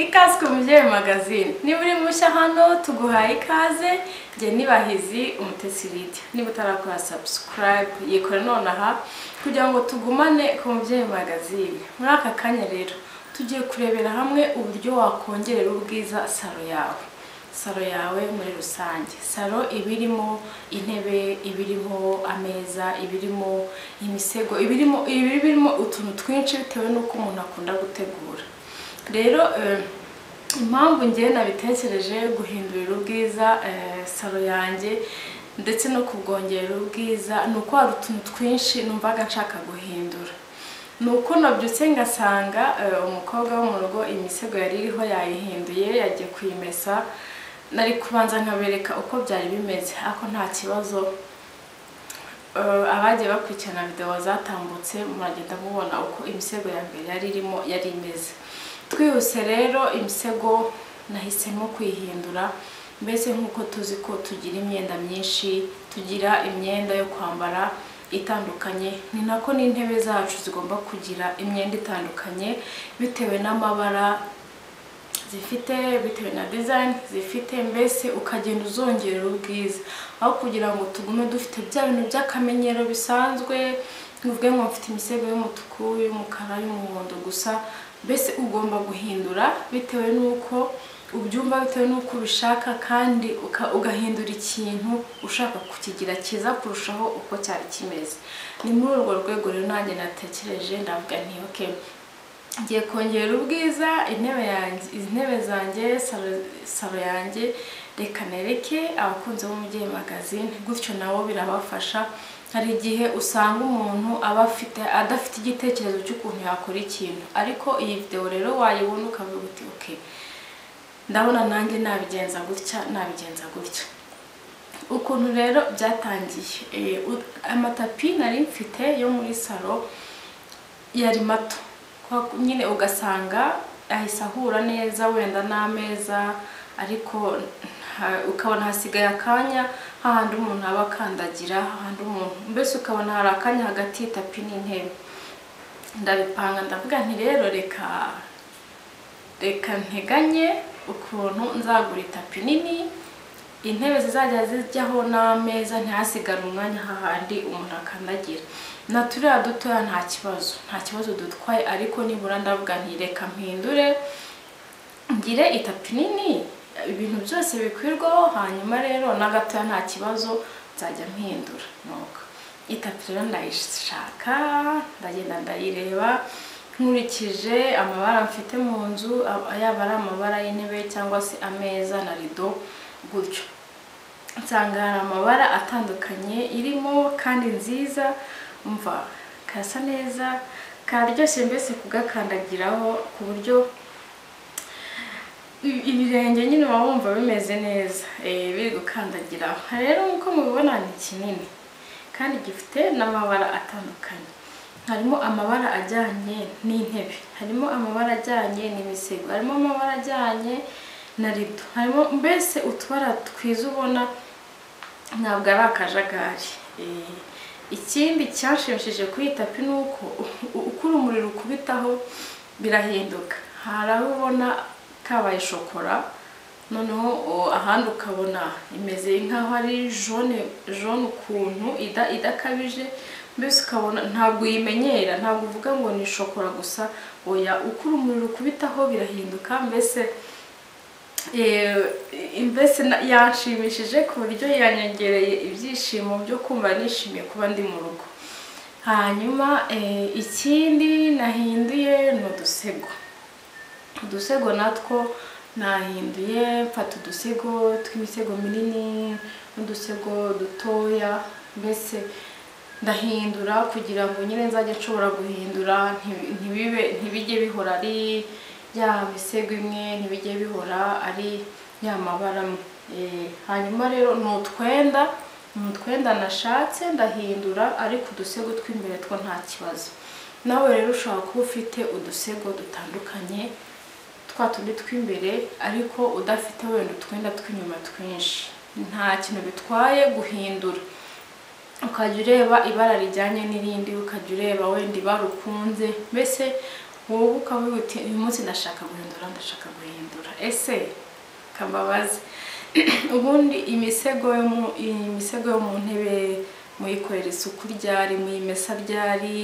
ikaze ku mubyeyi magazine niba uri mushya hano tuguhaye ikaze njye nibahizi umutesi Lydia niba utarakora subscribe yikora nonaha kugira ngo tugumane ku mubyeyi magazine muri aka kanya rero tugiye kurebera hamwe uburyo wakongerera ubwiza salo yawe salo yawe muri rusange salo iba irimo intebe iba irimo ameza iba irimo imisego iba irimo iba irimo utuntu twinshi bitewe n'uko umuntu akunda gutegura rero eh, impamvu ngewe nabitekereje guhindurira ubwiza eh, salo yanjye ndetse no kubwongerera ubwiza ni uko hari utuntu twinshi numvaga nshaka guhindura ni uko nabyutse ngasanga eh, umukobwa wo mu rugo imisego yari iriho yayihinduye yagiye kuyimesa nari kubanza nkabereka uko byari bimeze ariko nta kibazo Eh, abagiye bakurikirana videwo zatambutse muragenda mubona uko imisego ya mbere yari irimo yari imeze twihuse rero imisego nahisemo kuyihindura mbese nk'uko tuzi ko tugira imyenda myinshi tugira imyenda yo kwambara itandukanye ni nako n'intebe zacu zigomba kugira imyenda itandukanye bitewe n'amabara zifite bitewe na dizayini zifite mbese ukagenda uzongerera ubwiza aho kugira ngo tugume dufite bya bintu by'akamenyero bisanzwe nubwo ngo mfite imisego y'umutuku y'umukara y'umuhondo gusa mbese ugomba guhindura bitewe n'uko ubyumva bitewe n'uko ubishaka kandi uka- ugahindura ikintu ushaka kukigira cyiza kurushaho uko cyari kimeze ni muri urwo rwego rero nanjye natekereje ndavuga nti okay ngiye kongera ubwiza intebe yanjye intebe zanjye salo- salo yanjye reka nereke abakunzi b'umubyeyi magazine gutyo nabo birabafasha hari igihe usanga umuntu aba afite adafite igitekerezo cy'ukuntu yakora ikintu ariko iyi videwo rero wayibona ukavuga uti ok ndabona nanjye nabigenza gutya nabigenza gutya ukuntu rero byatangiye Eh, u- amatapi nari mfite yo muri salo yari mato Kwa- nyine ugasanga ahise ahura neza wenda n'ameza ariko nta- ukabona hasigaye akanya hahandi umuntu aba akandagira hahandi umuntu mbese ukabona hari akanya hagati y'itapi n'intebe ndabipanga ndavuga nti rero reka reka nteganye ukuntu nzagura itapi nini intebe zizajya zijyaho n'ameza ntihasigare umwanya hahandi umuntu akandagira na turiya dutoya nta kibazo nta kibazo dutwaye ariko nibura ndavuga nti reka mpindure ngire itapi nini ibintu byose bikwirwaho hanyuma rero n'agatoya nta kibazo nzajya mpindura nuko itapi rero ndayishaka ndagenda ndayireba nkurikije amabara mfite mu nzu a- yaba ari amabara y'intebe cyangwa se ameza na rido gutyo nsanga hari amabara atandukanye irimo kandi nziza umva kasa neza karyoshye mbese kugakandagiraho ku buryo i- ibirenge nyine waba wumva bimeze neza eh, biri gukandagira rero nk'uko mubibona ni kinini kandi gifite n'amabara atandukanye harimo amabara ajyanye n'intebe harimo amabara ajyanye n'imisego harimo amabara ajyanye na rido harimo mbese utubara twiza ubona ntabwo ari akajagari Eh, ikindi cyashimishije kuri iyi tapi ni uko u- uko urumuri rukubitaho birahinduka hari aho ubona kabaye shokora noneho o, ahandi ukabona imeze nk'aho ari jone jone ukuntu ida- idakabije mbese ukabona ntabwo uyimenyera ntabwo uvuga ngo ni shokora gusa oya uko urumuri rukubitaho birahinduka mbese Eh, mbese na- yanshimishije ku buryo yanyongereye ibyishimo byo kumva nishimiye kuba ndi mu rugo hanyuma eh, ikindi nahinduye ni udusego udusego natwo nahinduye mfata udusego tw'imisego minini n'udusego dutoya mbese ndahindura kugira ngo nyine nzajye nshobora guhindura nti- ntibibe ntibijye bihora ari ya misego imwe ntibijye bihora ari ya mabara amwe Eh, hanyuma rero ni utwenda ni utwenda nashatse ndahindura ariko udusego tw'imbere two nta kibazo nawe rero ushobora kuba ufite udusego dutandukanye twa tundi tw'imbere ariko udafite wenda utwenda tw'inyuma twinshi nta kintu bitwaye guhindura ukajya ureba ibara rijyanye n'irindi ukajya ureba wenda ibara ukunze mbese wowe ukavuga uti uyu munsi ndashaka guhindura ndashaka guhindura ese kababaze ubundi imisego yo mu imisego yo mu ntebe muyikorera isuku ryari muyimesa ryari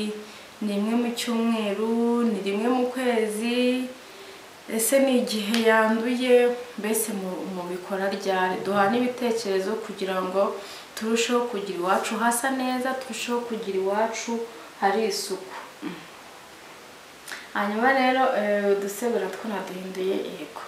ni imwe mu cyumweru ni rimwe mu kwezi ese ni igihe yanduye mbese mu- mubikora ryari duhana ibitekerezo kugira ngo turusheho kugira iwacu hasa neza turusheho kugira iwacu hari isuku hanyuma rero eh, udusego natwo naduhinduye yego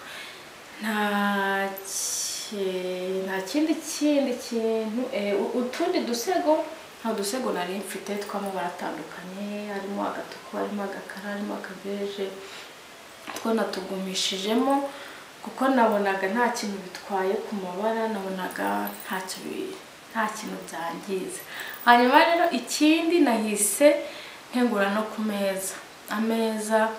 nta ki- nta kindi kindi kintu eh, u- utundi dusego nta dusego nari mfite tw'amabara atandukanye harimo agatuku harimo agakara harimo akabeje two natugumishijemo kuko nabonaga nta kintu bitwaye ku mabara nabonaga ntacyo bi- nta kintu byangiza hanyuma rero ikindi nahise ntegura no ku meza ameza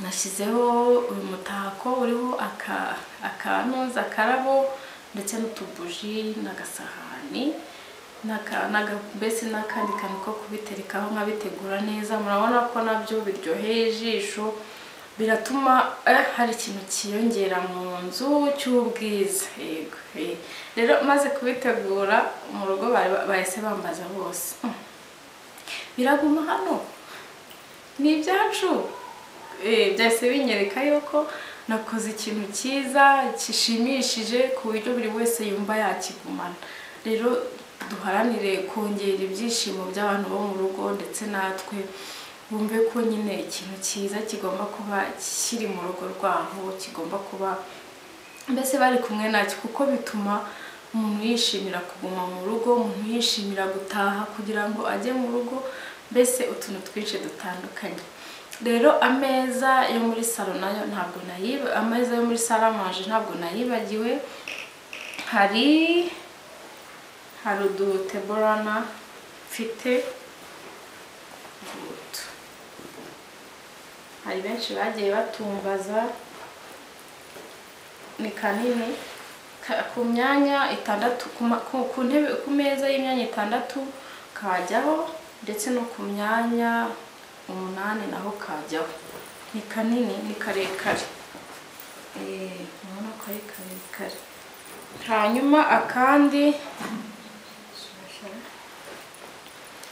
nashyizeho uyu mutako uriho aka akantuza akarabo ndetse n'utubuji n'agasahani n'aka- n'aga- mbese n'akandi kantu ko kubiterekaho nkabitegura neza murabona ko nabyo biryoheye ijisho biratuma eh, hari ikintu cyiyongera mu nzu cy'ubwiza yego eh. rero maze kubitegura mu rugo bari- bahise bambaza bose "Mm, biraguma hano ni ibyacu Eh, byahise binyereka yuko nakoze ikintu cyiza gishimishije ku buryo buri wese yumva yakigumana rero duharanire kongera ibyishimo by'abantu bo mu rugo ndetse natwe bumve ko nyine ikintu cyiza kigomba kuba kiri mu rugo rwabo kigomba kuba mbese bari kumwe nacyo kuko bituma umuntu yishimira kuguma mu rugo umuntu yishimira gutaha kugira ngo ajye mu rugo mbese utuntu twinshi dutandukanye rero ameza yo muri salo nayo ntabwo nayiba ameza yo muri saramanje ntabwo nayibagiwe hari hari uduteborana mfite ngutu hari benshi bagiye batumbaza ni kanini ka- ku myanya itandatu ku ma- ku ku ntebe ku meza y'imyanya itandatu kajyaho ndetse no ku myanya umunani naho kajyaho ni kanini ni karekare Eh, urabona ko ari karekare hanyuma akandi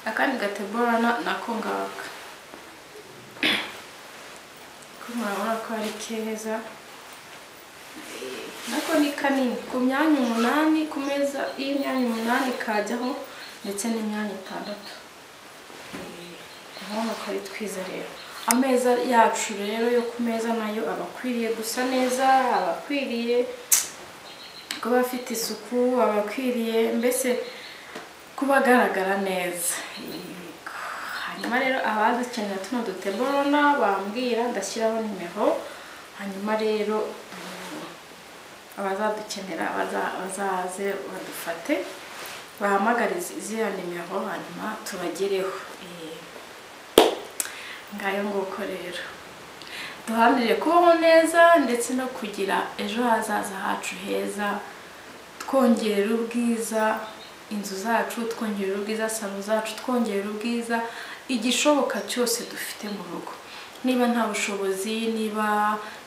akandi gateborana nako ngaka ko murabona ko ari keza nako ni kanini ku myanya umunani ku meza y'imyanya umunani kajyaho ndetse n'imyanya itandatu urabona ko ari twiza rero ameza yacu rero yo ku meza nayo aba akwiriye gusa neza aba akwiriye kuba afite isuku aba akwiriye mbese kuba agaragara neza Yego. hanyuma rero abadukenera tuno duteborona bambwira ndashyiraho nimero hanyuma rero mm, abazadukenera baza- bazaze badufate bahamagare izi- ziriya nimero hanyuma tubagereho Eh, ngayo nguko rero duharanire kubaho neza ndetse no kugira ejo hazaza hacu heza twongerera ubwiza inzu zacu twongerera ubwiza salo zacu twongerera ubwiza igishoboka cyose dufite mu rugo niba nta bushobozi niba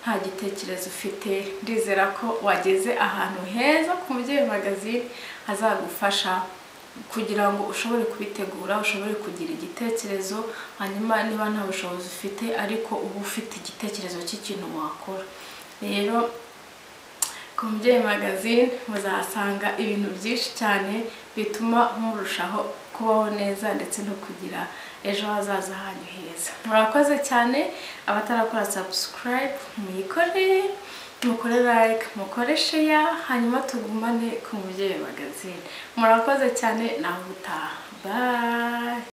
nta gitekerezo ufite ndizera ko wageze ahantu heza ku mubyeyi magazine hazagufasha kugira ngo ushobore kubitegura ushobore kugira igitekerezo hanyuma niba nta bushobozi ufite ariko uba ufite igitekerezo cy'ikintu wakora rero ku mubyeyi magazine muzahasanga ibintu byinshi cyane bituma murushaho kubaho neza ndetse no kugira ejo hazaza hanyu heza murakoze cyane abatarakora subscribe muyikore mukore like mukore share hanyuma tugumane ku mubyeyi magazine murakoze cyane nawe utaha bye